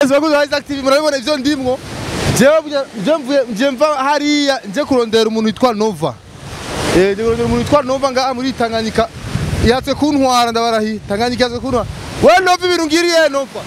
Yes, bakuze Isaac TV murabibona ivyo ndimwo. Jewe buja- je mvuye je mva hariya nje kurondera umuntu witwa Nova. Eh, nje kurondera umuntu witwa Nova ngaha muri Tanganyika. Yatse kuntwara ndabarahi. Tanganyika yatse kuntwara. We Nova ibintu ngiriye Nova.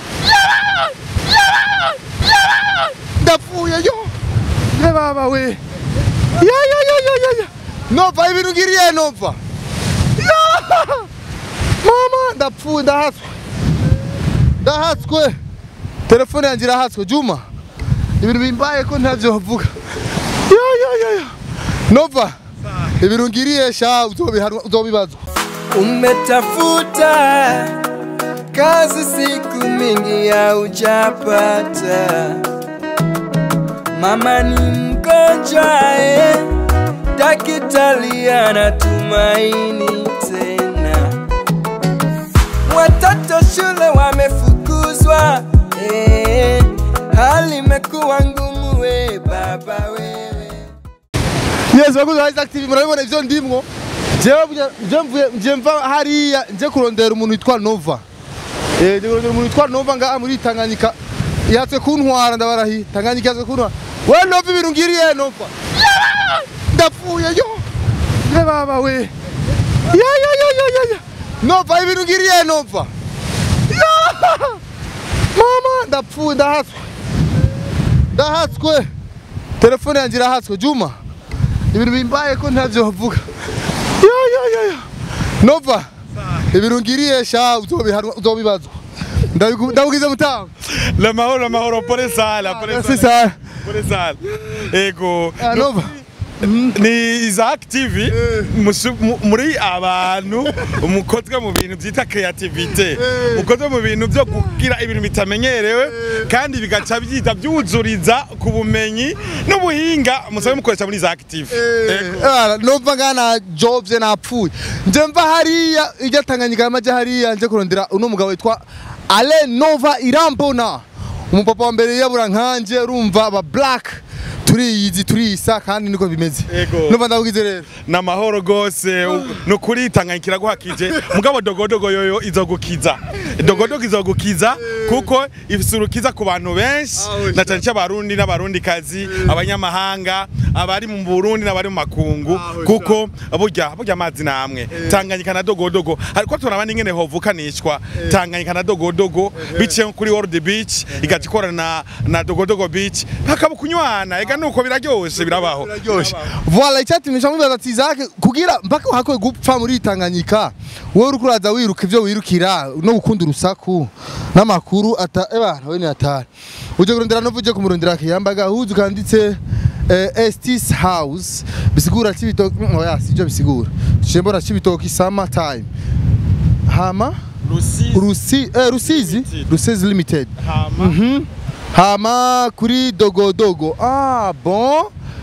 Ndapfuye yo. Ye baba we. Ya ya ya ya ya. ya. Nova ibintu ngiriye Nova. Ya! Mama ndapfuye ndahatswe. Ndahatswe. telefone yanjye irahatswe juma ibintu bimbaye ko ntavyo bavuga yo yo yo yo nova ibintu ngiriye sha uzobihanwa uzobibazwa Umetafuta kazi siku mingi haujapata, mama ni mgonjwa eh, daktari anatumaini tena, watoto shule wamefukuzwa eh, hali imekuwa ngumu we baba wewe yes bakuze Isaac TV murabibona ivyo ndimwo jewe buja- je mvuye je mva hariya nje kurondera umuntu witwa Nova eh nje kurondera umuntu witwa Nova ngaha muri Tanganyika yatse kuntwara ndabarahi Tanganyika yatse kuntwara we Nova ibintu ngiriye Nova ndapfuye yo ye baba we ya ya ya ya ya ya Nova ibintu ngiriye Nova Ya! mama ndapfuye ndahatswe ndahatswe telefone yanjye irahatswe juma ibintu bimbaye ko ntavyo bavuga yo yo yo yo nova ibintu ngiriye sha uzobihanwa uzobibazwa Ndabiku- ndabugize mutamu La mahoro la mahoro pole sana pole merci sana sana pole sana ego Ah, nova ni Isaac TV musu- mu- muri abantu mukozwe mu bintu byita creativity mukozwe mu bintu byo kugira ibintu bitamenyerewe kandi bigaca byita byuzuriza ku bumenyi n'ubuhinga musabe mukoresha muri Isaac TV Ego. Ah, nova ngana jobs napfuye nje mva hariya ijya tanganyika yamaje hariya nje kurondera uno mugabo witwa Ale Nova Irambona umupapa wa mbere yabura nkanje urumva aba black turiyizi turisa kandi niko bimeze Ego. nova ndabugize rero ni amahoro rwose ni ukuri tanganyika guhakije mugabo dogodogo yoyo izogukiza dogodogo izogukiza kuko ifite urukiza ku bantu benshi na cyane cyane abarundi n'abarundikazi abanyamahanga abari mu burundi n'abari mu makungu kuko burya burya amazi ni amwe tanganyika na dogodogo ariko turabona n'ingene hovukanishwa tanganyika na dogodogo biciye kuri world beach igaca ikorana na, na dogodogo beach hakaba kunywana ega nuko biraryoshe birabaho Ryoshe. Voilà icyatumisha mubibaza ati Isaac kugira mpaka hakwe gupfa muri Tanganyika wowe uriko uraza wiruka ivyo wirukira no gukunda urusaku n'amakuru ata eba we ni atari uje kurondera no vuje kumurondera kiyambaga huzu kanditse eh, Estis House bisigura cibitoki mm, oya sivyo bisigura cembora cibitoki summer time hama Rusi eh, Rusizi Rusizi Limited Hama. hama kuri dogodogo ah bon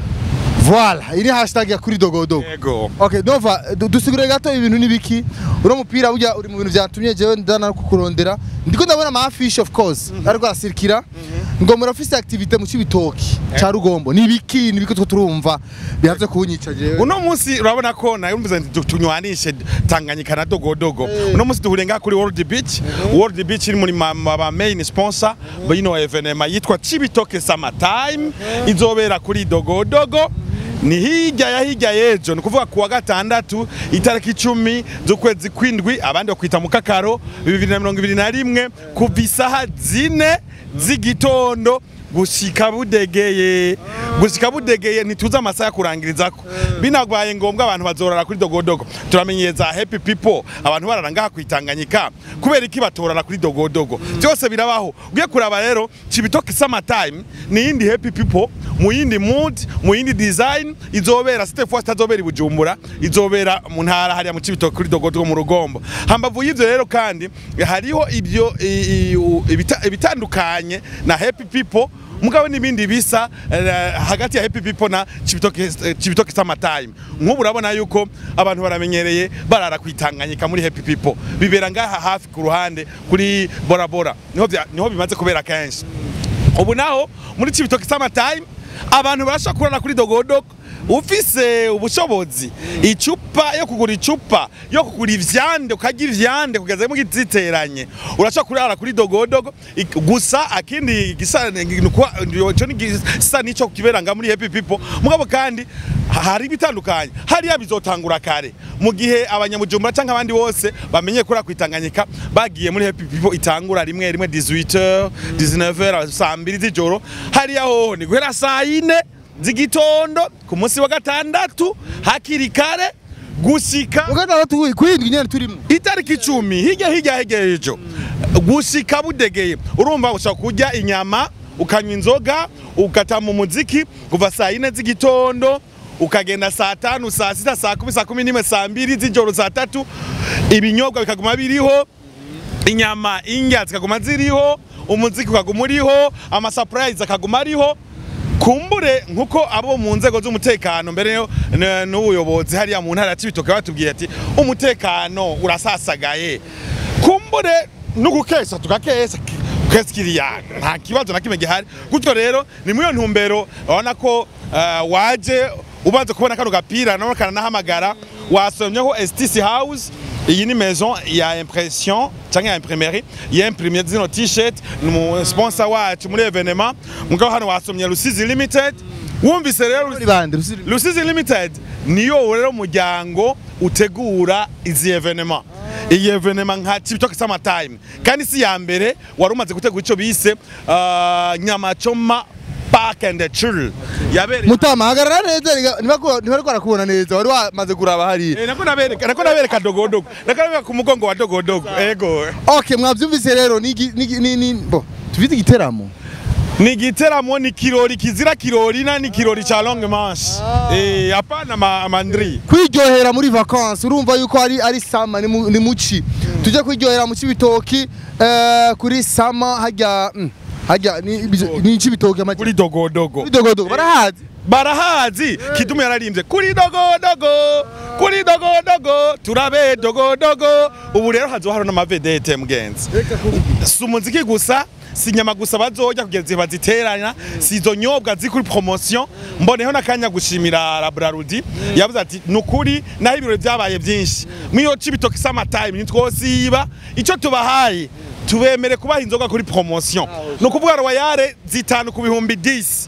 voilà iri hashtag ya kuri dogodogo Ego. Okay, Nova, du- dusigure gato ibintu nibiki. Uno mupira burya uri mu bintu byatumye jewe ndana kukurondera. Ndiko ndabona ama affiche of course. Ariko arasirikira. Ngo murafise activité mu cibitoki ca Rugombo. Nibiki nibiki two turumva bihavye kunyica jewe. uno munsi urabona ko nayumvize nti tunywanishe tanganyika na dogodogo uno munsi duhuriye ngaha kuri world beach world beach iri muri ma- ma- ba main sponsor bino evenema yitwa cibitoke summer time izobera kuri dogodogo ni hirya ya hirya y'ejo ni ukuvuga kuwa gatandatu itariki icumi z'ukwezi kw'indwi abandi bakwita mu kakaro bibiri na mirongo ibiri na rimwe kuva isaha zine z'igitondo gushika budegeye gushika budegeye ntituzi amasaha yo kurangirizako binagwaye ngombwa abantu bazorara kuri dogodogo turamenyereza happy people abantu barara ngaha kwitanganyika kubera iki batorara kuri dogodogo byose birabaho ugiye kuraba rero cibitoke summer time ni yindi happy people mu yindi mood mu yindi design izobera site fois itazobera i bujumbura izobera mu ntara hariya mu cibitoke kuri dogodogo mu rugombo hambavu y'ivyo rero kandi hariho ibyo i- i- u- ibita- ibitandukanye na happy people mugabo n'ibindi bisa eh, hagati ya happy people na Cibitoke eh, Cibitoke summer time nk'ubu urabona yuko abantu baramenyereye barara kwitanganyika muri happy people bibera ngaha hafi ku ruhande kuri bora bora niho bya- niho bimaze kubera kenshi ubu naho muri Cibitoke summer time abantu barashobora kurara kuri dogodogo ufise ubushobozi icupa yo kugura icupa yo kugura ivyande ukarya ivyande kugeza mu giziteranye urashobora kurara kuri dogodogo ik- gusa akindi gisa ico ni gisa nico kiberanga muri happy people mugabo kandi ha- hari ibitandukanye hariya bizotangura kare mu gihe abanyamujumbura canke abandi bose bamenye kuri kwitanganyika bagiye muri happy people itangura rimwe rimwe 18h 19h saa mbiri z'ijoro hariya hoho ni guhera saa yine z'igitondo ku munsi wa gatandatu hakiri kare gushika ugatandatu kwindwi nyene turimo itariki icumi hirya hirya hirya ejo gushika budegeye urumva ushobora kurya inyama ukanywa inzoga ugatama umuziki kuva saa yine z'igitondo ukagenda saa tanu saa sita saa kumi saa kumi n'imwe saa mbiri z'ijoro saa tatu ibinyobwa bikaguma biriho inyama indya zikaguma ziriho umuziki ukaguma uriho amasapurayizi akaguma ariho kumbure nkuko abo mu nzego z'umutekano mbere yo- n- n'ubuyobozi hariya mu ntara ya Cibitoke batubwiye ati umutekano urasasagaye kumbure no gukesha tukakesha kesi kiriya nta kibazo na kimwe gihari gutyo rero ni muri iyo ntumbero urabona ko eh, waje ubanza kubona kano gapira nawe kananahamagara wasomyeho STC House iyi ni maison ya impression cyangwa ya imprimerie y'imprimye zino t-shirt ni umu sponsor wacu muri evenement mugabo hano wasomye Rusizi Limited wumvise rero muri bande rusiri Rusizi Limited niyo rero muryango utegura izi evenement iyi evenement nka Cibitoke Summer Time kandi si ya mbere wari umaze gutegura ico bise uh, Nyamachoma Park and Chill yabereye mutama hagarara neza niba niba ariko arakubona neza wari wamaze kuraba hariya Eh, nako nabereka nako nabereka dogodogo nako nabereka ku mugongo wa dogodogo ego okay mwavyumvise rero ni igi- ni igi- ni ni bo tufite igiteramo ni igiteramo ni kirori kizira kirori na ni kirori cha longue manche eh hapana ma, amandri kwiryohera muri vacances urumva yuko ari ari sama ni mu- ni muci tujye kwiryohera mu cibitoki eh, kuri sama hajya mm, hajya ni ibizo- ni cibitoki amajya kuri dogodogo kuri dogodogo barahazi barahazi kidumu yararimbye kuri dogodogo kuri dogodogo turabe dogodogo ubu rero hazoba hari n'amavedete mugenzi si umuziki gusa si inyama gusa bazorya kugeza igihe baziteranya si izo nyobwa ziri kuri promotion mboneho n'akanya gushimira labrarudi yavuze ati ni ukuri naho ibirori byabaye byinshi mwiyo cibitoki samatime ntitwosiba icyo tubahaye tubemere kubaha inzoga kuri promotion ni ukuvuga royale zitanu ku bihumbi 10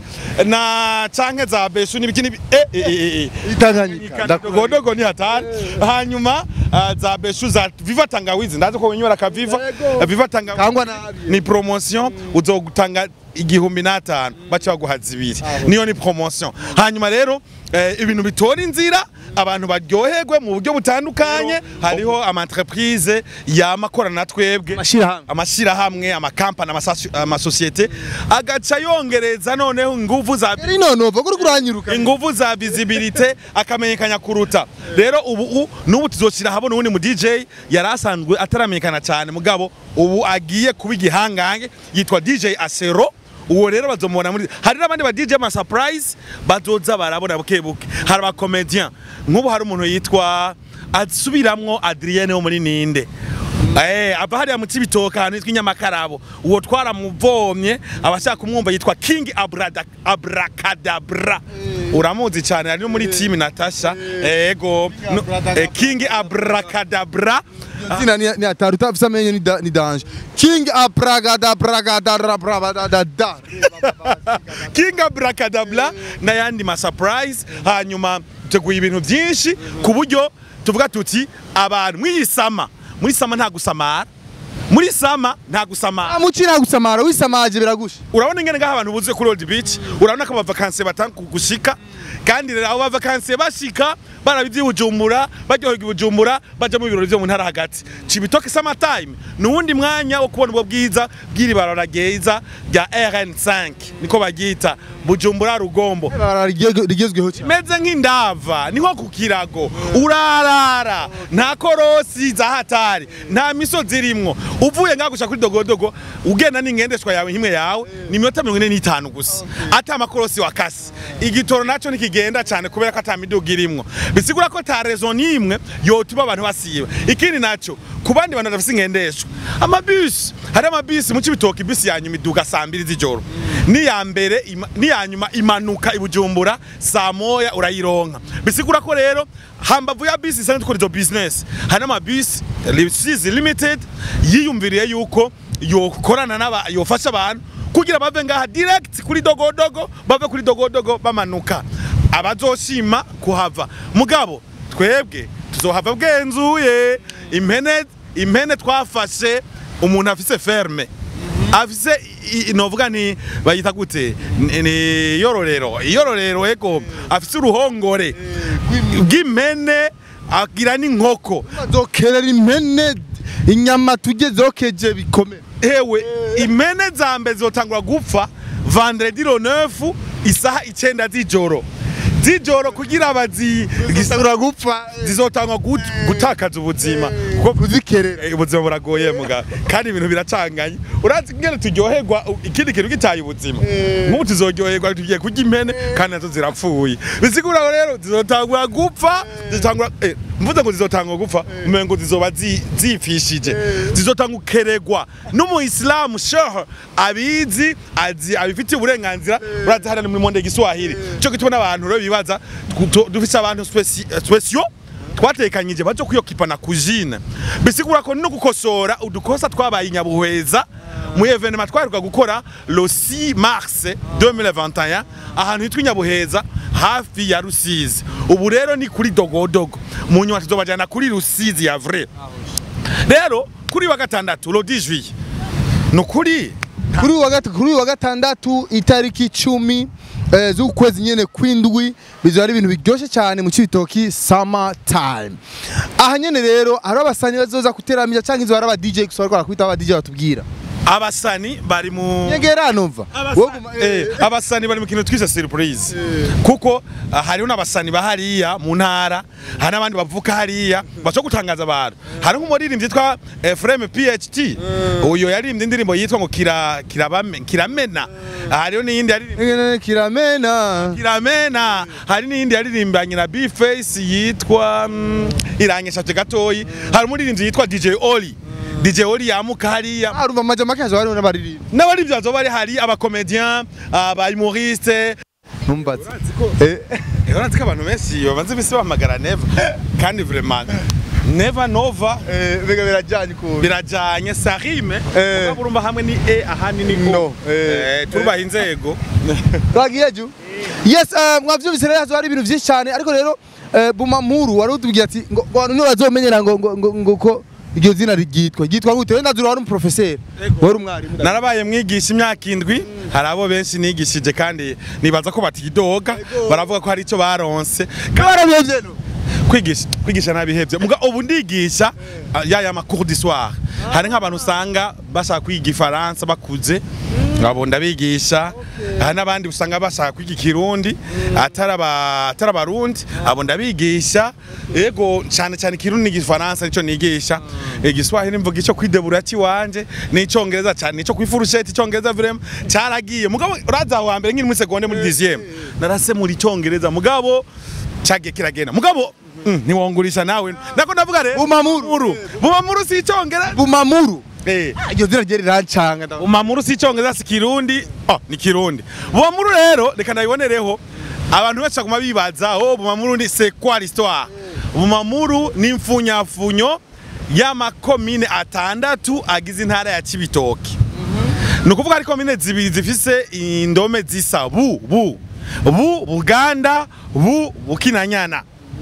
na canke za beshu n'ibiki n'ibi eh eh eh eh itanganyika dogodogo ni hatari hanyuma ah, za beshu za viva tangawizi ndazi ko wenywera ka viva Yego. viva tangawizi kangwa nabi ni promotion uzogutanga igihumbi n'atanu baca baguha zibiri niyo ni promotion hanyuma rero eh, ibintu bitora inzira abantu baryoherwe mu buryo butandukanye hariho amaentreprise yamakorana na twebwe Amashirahamwe. amashirahamwe amakampani amasasu- amasosiyete agaca yongereza noneho inguvu za yari nonova kuri kuranyiruka inguvu za visibility akamenyekanya kuruta rero ubu u- n'ubu tuzoshira habona uwundi mu DJ yari asanzwe ataramenyekana cyane mugabo ubu agiye kuba igihangange yitwa DJ Asero uwo rero bazomubona muri hari n'abandi ba DJ ama surprise bazoza barabona buke buke hari aba comedian nk'ubu hari umuntu yitwa asubiramwo Adrienne wo muri Ninde Eh, ava hariya mu Cibitoke ahantu hitwa Inyamakarabo uwo twaramuvomye abashaka kumwumva yitwa King Abrada, Abracadabra uramuzi cyane ari no muri team Natasha ego no- eh, King Abracadabra zina ni ni atari utafise amenyo ni da- ni danje king apragada pragada rabrabada da King Abracadabra n'ayandi ma surprise hanyuma teguye ibintu byinshi ku buryo tuvuga tuti abantu mwiyisama muri sama nta gusamara muri sama nta gusamara amuci nta gusamara wisamaje biragusha urabona ingene ngaho abantu buzuye kuri Old Beach urabona ko abavakansiye batanga gushika kandi rero abo bavakansiye bashika barabivye Bujumbura baryoherwa i Bujumbura baja mu birori vyo mu ntara hagati Cibitoke Summer Time ni uwundi mwanya wo kubona ubwo bwiza bw'iri barara ryiza rya RN5 niko baryita Bujumbura Rugombo Ibarabara rigezwe- rigezweho cyane meze nk'indava niho ku kirago urarara nta korosi za hatari nta misozi irimwo uvuye ngaho gushaka kuri dogodogo ugenda n'ingendeshwa yawe nk'imwe yawe ni iminota mirongo ine n'itanu gusa ata amakorosi wakase igitoro naco ntikigenda cyane kubera ko ata miduga irimwo bisigura ko ta rezo n'imwe yotuma abantu basiba ikindi naco ku bandi bantu badafise ingendeshwa amabisi hari amabisi mu cibitoki bisi yanyuma iduga saa mbiri z'ijoro n'iya mbere ima- n'iya nyuma imanuka i Bujumbura saa moya urayironka bisigura ko rero hambavu ya bisi isanzwe dukora izo business hari n'amabisi Rusizi limited yiyumviriye yuko yokorana n'aba yofasha abantu kugira bave ngaha direct kuri dogodogo bave kuri dogodogo bamanuka abazoshima kuhava mugabo twebwe tuzohava bwenzuye impene impene twafashe umuntu afise ferme afise i- i- novuga ni bayita gute Ni- ni yororero iyororero ego afise uruhongore bw'impene agira n'inkoko bazokerera impene inyama tujye zokeje bikomeye ewe impene za mbere zizotangura gupfa vendredi le 9 isaha icenda z'ijoro z'ijoro kugira bazi gisabura gupfa zizotangwa gut- gutakaza ubuzima kuko kuzikerera Eh, ubuzima buragoye muga kandi ibintu biracanganye urazi ngene turyoherwa u- ikindi kintu gitaye ubuzima nk'ubu tuzoryoherwa tugiye kurya impene kandi nazo zirapfuye bisigura ngo rero zizotangura gupfa zizotangura eh, mvuze ngo zizotangura gupfa umengo zizoba zi- zipfishije zizotanga ukeregwa n'umuyisilamu shehe abizi azi abifitiye uburenganzira urazi hariya ni muri monde giswahili cyo gituma n'abantu rero bibaza tw- dufise abantu speci- speciaux twatekanyije baje kwiyokipana kujine bisigura ko no gukosora udukosa twabaye inyabuhweza mu evenement twaheruka gukora le 6 mars 2021 ahantu hitwa inyabuheza hafi ya rusizi ubu rero ni kuri dogodogo mu nyuma tuzobajana kuri rusizi ya vrai rero kuri wa gatandatu le 10 juillet ni ukuri kuri uyu wa gata- kuri uyu wa gatandatu itariki icumi eh, z'ukwezi nyene kwindwi bizoba ari ibintu biryoshye cyane mu cibitoki summer time aha nyene rero hari abasanyi bazoza kuteramira canke izo hari aba DJ gusa bariko barakubita aba DJ batubwira abasani bari mu nyegera numva Abasa- eh, abasani bari mu kintu twise surprise kuko ah, hariho n'abasani bahariya mu ntara hari n'abandi bavuka hariya baco gutangaza abantu hari nk'umuririmbyi yitwa Ephraim PHT uyo yaririmbye indirimbo yitwa ngo kira kirabame kiramena hariho n'iyindi yaririmbye kiramena kiramena hari n'iyindi yaririmbanye na B-Face yitwa mm, iranyeshaje gatoyi hari umuririmbyi yitwa DJ Oli DJ Oli yamuka hariya arumva amaja make hazo hariho n'abaririmba n'abaririmbyi bazoba bari hari abakomedian aba humoriste numbaze Eh, urazi ko abantu benshi babanza imisi bahamagara neva kandi vraiment neva nova eh, biga birajyanye ukuntu birajanye sarime Eh. mugabo urumva hamwe ni e ahandi ni No, go eh. Eh, turubaha inzego twagiye ju yes eh, mwavyumvise rero hazo hari ibintu vyinshi cyane ariko rero eh, bumamuru wari utubwiye ati ngo ngo abantu ntibazomenyera ngo ngo ngo ngo ko iryo zina ryitwa ryitwa gute wenda zura wari umuprofeseri Ego. wari umwarimu narabaye mwigisha imyaka indwi hari abo benshi nigishije kandi nibaza ko batidoga baravuga ko hari icyo baronse barabivye no kwigisha kwigisha nabihevye muga ubu ndigisha ah, ya ya makuru d'histoire hari nk'abantu usanga bashaka kwiga ifaransa bakuze abo ndabigisha hari n'abandi usanga bashaka kwiga ikirundi atari aba- atari abarundi abo ndabigisha yego cyane cyane ikirundi n'igifaransa nico nigisha igiswahili mvuga ico kwidebura kiwanje n'icongereza cyane nico kwifurusheti icongereza vraiment cyaragiye mugabo uraza aho hambere nkiri muri seconde muri 10e narase muri icongereza mugabo cagiye kiragenda mugabo mm, ntiwongurisha nawe nako ndavuga rero Bumamuru. bumamuru si icongereza bumamuru eh iryo zina rye rirancanga ndavuga. bumamuru si icongereza si kirundi oh ni kirundi bumamuru rero reka ndabibonereho abantu benshi baguma bibaza oh bumamuru ni c'est quoi l'histoire bumamuru ni imfunyafunyo y'amakomine atandatu agize intara ya Cibitoke ni ukuvuga ari komine zibiri zifise indome zisa bu bu bu buganda bu bukinanyana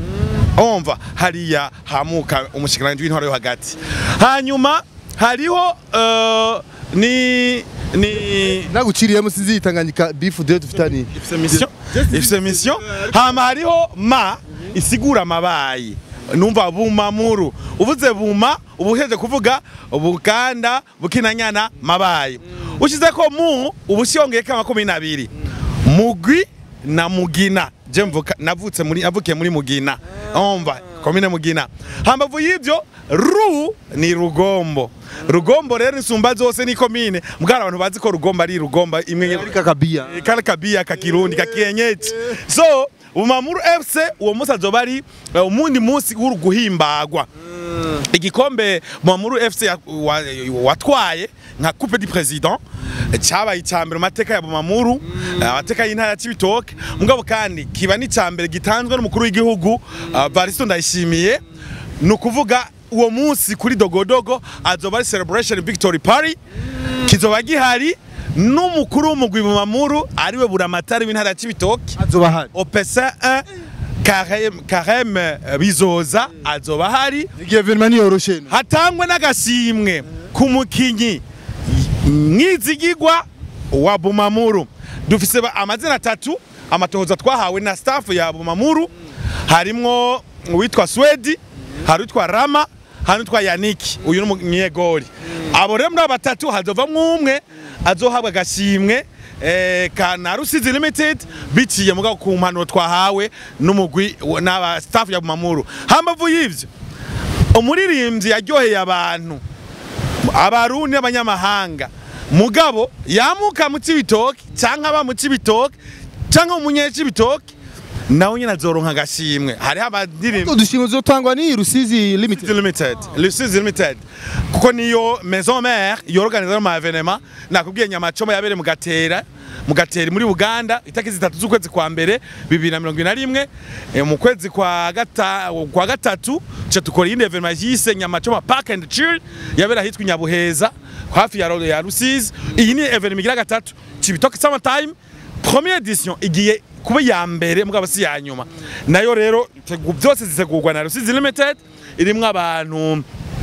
umva hariya hamuka umushikiranganji w'intwaro yo hagati hanyuma hariho eh, ni ni naguciriyemo sinzi yitanganyika bifu de dufitani ifise mission ifise mission hama hariho ma isigura amabayi numva bumamuru uvuze buma uba uheje kuvuga buganda bukinanyana mabayi ushize ko mu uba ushiyongeyeko amakomine abiri mugwi na mugina je mvuka navutse muri navukiye muri mugina umva komine mugina hambavu y'ivyo ru ni rugombo rugombo rero insumba zose ni komine mbwara abantu bazi ko rugombo ari rugomba imwe ari kakabia Eh, kale kabia ka kirundi ka kienyeji so umamuru fc uwo munsi azoba ari eh, umundi munsi w'uruguhimbagwa igikombe Mamuru FC ya- wa- watwaye nka coupe du président cyabaye icambere mu mateka ya Mamuru amateka y'intara ya Cibitoke mugabo kandi kiba n'icambere gitanzwe n'umukuru w'igihugu uh, Baristo Ndayishimiye ni ukuvuga uwo munsi kuri dogodogo azoba ari celebration victory party kizoba gihari n'umukuru w'umugwi mu Mamuru ariwe buramatari w'intara ya Cibitoke azoba hari opesa 1 Karem Karem eh, Bizoza azoba hari igihe evenement niyoroshe no hatangwe n'agashimwe ku mukinyi mwizigigwa wa Bumamuru dufise ba- amazina atatu amatohoza twahawe na staff ya Bumamuru harimwo uwitwa Swedi hari uwitwa Rama hari uwitwa Yaniki uyu ni umunyegori abo rero muri abo batatu hazovamwo umwe azohabwa agashimwe eh, ka na Rusizi Limited biciye mugabo ku mpanuro twahawe n'umugwi wa- n'aba staff ya Bumamuru hambavu y'ivyo umuririmbyi yaryoheye abantu abarundi n'abanyamahanga mugabo yamuka mu cibitoki canke aba mu cibitoki canke umunyecibitoki nawe nyene azoronka agashimwe hariho abadirimbi udushimwe zotangwa ni Rusizi Limited limited Lucize limited kuko niyo maison mère yorganiza mu evenement nakubwiye nyamacoma yabere mu gatera mu gatera muri Uganda itariki zitatu z'ukwezi kwa mbere 2021 eh, mu kwezi kwa gata kwa gatatu cha tukora indi evenement yise nyamacoma park and chill yabera hitwa Nyabuheza hafi ya ya Rusizi iyi ni evenement igira gatatu Cibitoke summer time première edition igiye kuba ya mbere mugabo si ya nyuma nayo rero tegu- byose zitegurwa na Rusizi limited irimwo abantu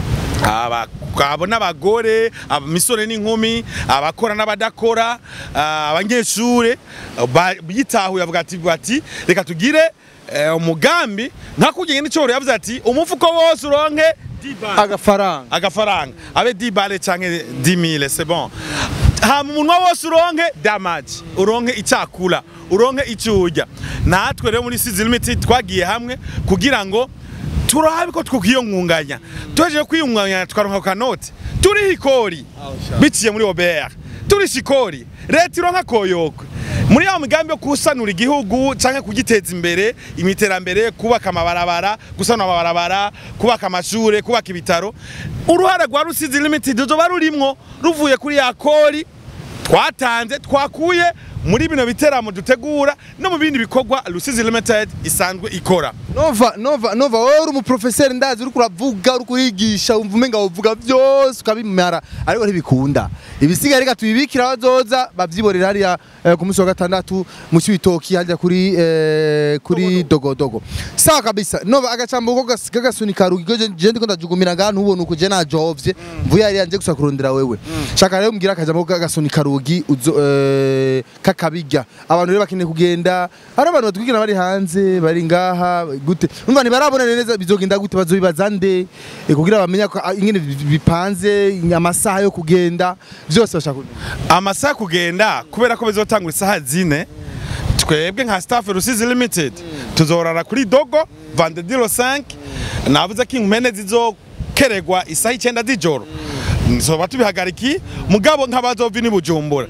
abagabo n'abagore imisore n'inkumi abakora n'abadakora ah, abanyeshure ba- bitahuye avuga ati bati reka tugire eh, umugambi nka kugenge n'icoro yavuze ati umufuko wose uronke 10 bars." agafaranga agafaranga abe 10 bale canke 10000 c'est bon hama umunwa wose uronke damage uronke icyakura uronke icyo urya natwe rero muri Season Limited twagiye hamwe kugira ngo turabe ko twukiyongunganya tuhejeje kwiyungunganya twaronka ku kanoti turiho ikori biciye muri OBR turisha ikori leta ironka koyokwe muri ya migambi yo kusanura igihugu canke kugiteza imbere imiterambere kubaka amabarabara gusanura amabarabara kubaka amashure kubaka ibitaro uruhara rwa Rusizi Limited ruzoba rurimwo ruvuye kuri ya kori twatanze twakuye muri bino biteramo dutegura no mu bindi bikorwa Rusizi Limited isanzwe ikora Nova Nova Nova wowe uri umuprofeseri ndazi uri kuravuga uri kurigisha umva umenga uvuga byose ukabimara ariko ntibikunda ibisigaye reka tubibikira abazoza babyiborera hariya eh, ku munsi wa gatandatu mu cibitoki hajya kuri eh, kuri dogodogo sawa kabisa Nova agacambo ko gas- kagasunika rugi je je ndiko ndajugumira ngaha ntubona uko je najovye mvuye hariya nje gusa kurondera wewe shaka rero mbwira akajambo ko kagasunika rugi uzo eh, kakabijya abantu rero bakeneye kugenda hari abantu batwikira bari hanze bari ngaha gute umva ntibarabona neza bizogenda gute bazobibaza nde eh, kugira bamenye ko ah, ingene bi- bipanze amasaha yo kugenda byose bashaka kumenya. amasaha kugenda kubera ko bizotangura isaha zine twebwe nka staff Rusizi Limited tuzorara kuri dogo vendredi le 5 navuze ko impene zizokeregwa isaha icyenda z'ijoro nzoba tubihagariki mugabo nk'abazova ni bujumbura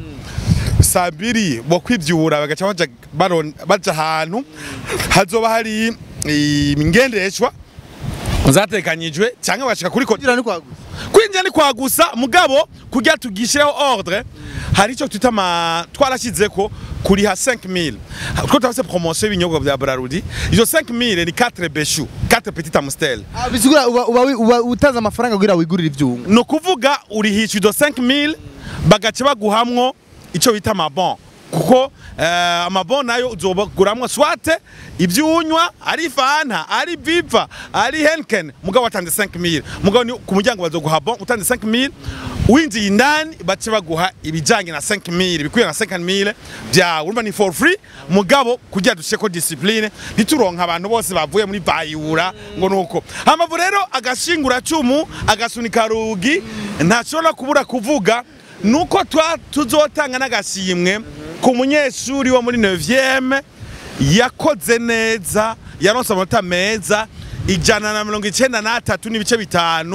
saa mbiri bo kwibyura bagaca baja baron- baja ahantu hazoba hari ingendeshwa zatekanyijwe cyangwa bashika kuri ko kugira ni kwagusa kwinjira ni kwa gusa mugabo kugira tugishireho ordre hari icyo twita ama twarashyize ko kuriha 5000 two tafise promotion y'ibinyobwa bya Brarudi izo 5000 ni 4 beshu 4 petit amstel Ah, bisigura uba uba uba utanze amafaranga kugira wigurire ivyunga no kuvuga urihisha izo 5000 bagace baguhamwo icyo bita amabon kuko eh, amabon nayo uzobaguramwo swate ibyunywa ari fanta ari viva ari henken mugabo watanze 5000 mugabo ni ku muryango bazoguha bon utanze 5000 winjiye indani bace baguha ibijanye na 5000 bikuye na 5000 byawe urumva ni for free mugabo kugira dusheko discipline ntituronka abantu bose bavuye muri bayura ngo nuko hamavu rero agashingura cumu agasunika rugi ntashobora kubura kuvuga nuko twa tuzotanga n'agashimwe ku munyeshuri wo muri 9e yakoze neza yaronse amanota meza ijana na mirongo icyenda n'atatu n'ibice bitanu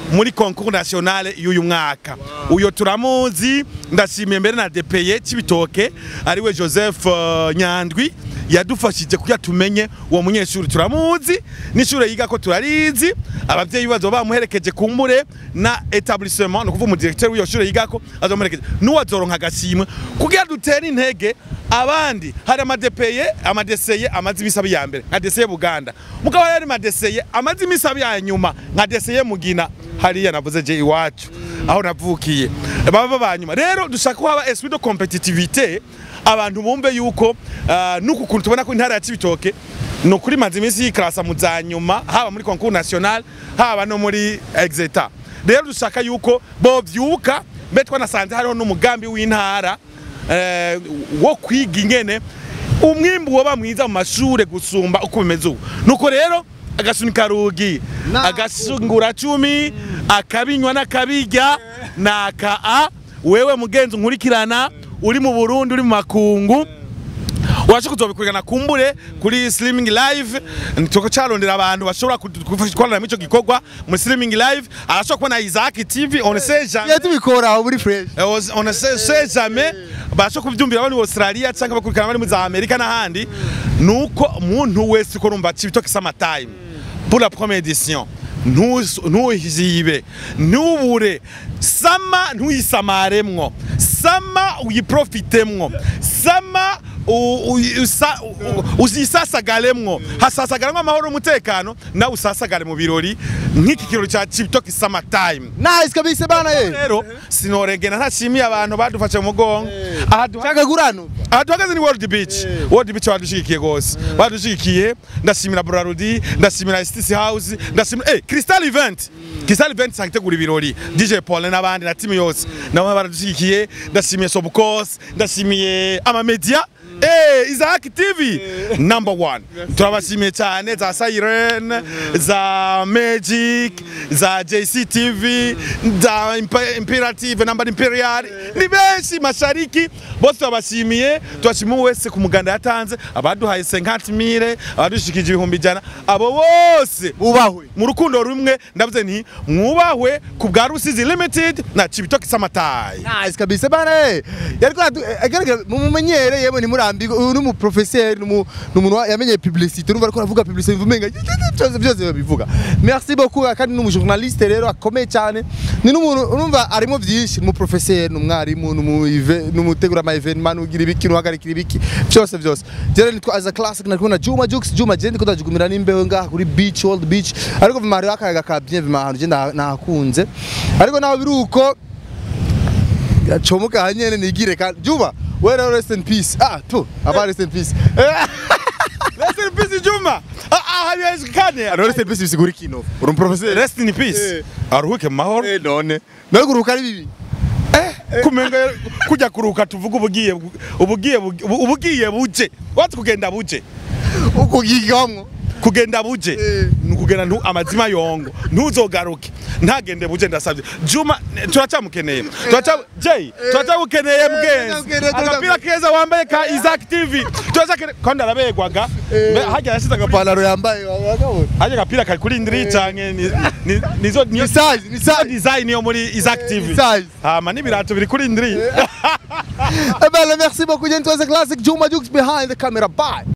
muri concours nationale y'uyu mwaka uyo turamuzi ndashimiye mbere na DPE Cibitoke ariwe Joseph uh, Nyandwi yadufashije kugira tumenye uwo munyeshuri turamuzi n'ishure yiga ko turarizi abavyeyi bazo bamuherekeje kumbure na etablissement no kuvuga umudirecteur w'iyo shure yiga ko azomuherekeje n'uwazoronka agashimwe kugira dutere intege abandi hari amadepeye amadeseye amaze imisabi ya mbere nka deseye Buganda mugabo yari amadeseye amaze imisabi ya nyuma nka deseye Mugina hariya navuze je iwacu aho navukiye baba banyuma rero dushaka ko haba esprit de competitivité abantu bumve yuko uh, nuku kuntu tubona ko intara ya Cibitoke ni ukuri maze iminsi yikarasa mu za nyuma haba muri concours national haba no muri exeta rero dushaka yuko bovyuka mbe twanasanze hariho n'umugambi w'intara eh, wo kwiga ingene umwimbu woba mwiza mu mashure gusumba uko bimeze ubu nuko rero agasunika rugi Na- agasungura cumi akabinywa n'akabirya naka a wewe mugenzi nkurikirana uri mu Burundi uri mu makungu urashobora kuzobikurikirana kumbure kuri streaming live tuko carondera abantu bashobora gukorana muri ico gikorwa muri streaming live arashobora kubona Isaac TV on sait jamais iyo tubikora aho muri fresh Eh, on on ne sait sait jamais bashobora kubyumvira bari mu Australia cyangwa bakurikirana bari mu za Amerika n'ahandi nuko umuntu wese ko rumva Cibitoke Summer Time pour la première édition Ntuz- ntuyizibe ntubure sama ntuyisamaremwo sama uyiprofitemwo sama u- u- usa- u- u- uzisasagaremwo hasasagaramwo amahoro n'umutekano nawe usasagare mu birori nk'iki kirori ca Cibitoke Summer Time nice kabisa bana ye rero sinoregena ntashimiye abantu badufashe mu mugongo aha duha- shaka gurano aha duhagaze ni world beach world beach badushigikiye gose badushigikiye ndashimira brarudi ndashimira stc house ndashimira eh crystal event crystal event sagitegura ibirori dj paul n'abandi na timu yose nabo baradushigikiye ndashimiye sobukos ndashimiye amamedia Eh, Isaac TV number one turabashimiye cyane za Siren za Magic za JC TV za Imp- Imperative number Imperial ni benshi mashariki bose turabashimiye turashimiye wese ku muganda yatanze abaduhaye 50 mille abadushikije ibihumbi ijana abo bose bubahwe mu rukundo rumwe ndavuze nti mwubahwe ku bwa Rusizi Limited na Cibitoke Samatayi nice kabisa bana ye yariko agaragara mumumenyere yewe ntimurambirwe uyu ni umuprofeseri ni umu- ni umuntu wa- yamenye publicité urumva ariko aravuga publicité bivumenga byose byose babivuga merci beaucoup kandi ni umujournaliste rero akomeye cyane ni n'umuntu urumva arimo byinshi ni umuprofeseri ni umwarimu ni umu- eve- ni umutegura ama evenement ugira ibiki nuhagarikira ibiki byose byose rero nitwa as a classic nari kumwe na Juma Jux Juma je ndiko ndajugumira n'imbeho ngaha kuri beach old beach ariko vima hariho akayaga ka bien vima ahantu je nda- nahakunze ariko naho biri uko gacomoka hanyene nigire kandi Juma we rero rest in peace ah tu aba rest in peace Rest in peace Juma ah ah haiwezekani rest in peace bisigura kino uri umuprofeseri Rest in peace Eh. aruhuke mu mahoro eh none none kuruhuka ari bibi kumenga kujya kuruhuka tuvuga ubugiye ubugiye ubugiye buje watse kugenda buje ukugigamwo kugenda buje Eh. ni ukugenda ntu amazima yongo ntuzogaruke ntagende buje ndasabye juma turacyamukeneye turaca jay turacyamukeneye mgenzi turamukeneye, agapira keza wambaye ka Isaac TV turacyakeneye kandi arabegwaga Mbe hajya yashize agapira ipantaro yambaye wabona hajya agapira kari kuri ndiri canke ni- ni- nizo niyo ni size ni niyo size design yo muri Isaac TV size hama n'ibirato biri kuri ndiri Eh ben, merci beaucoup, Jentwese Classic, Juma Jux behind the camera. Bye.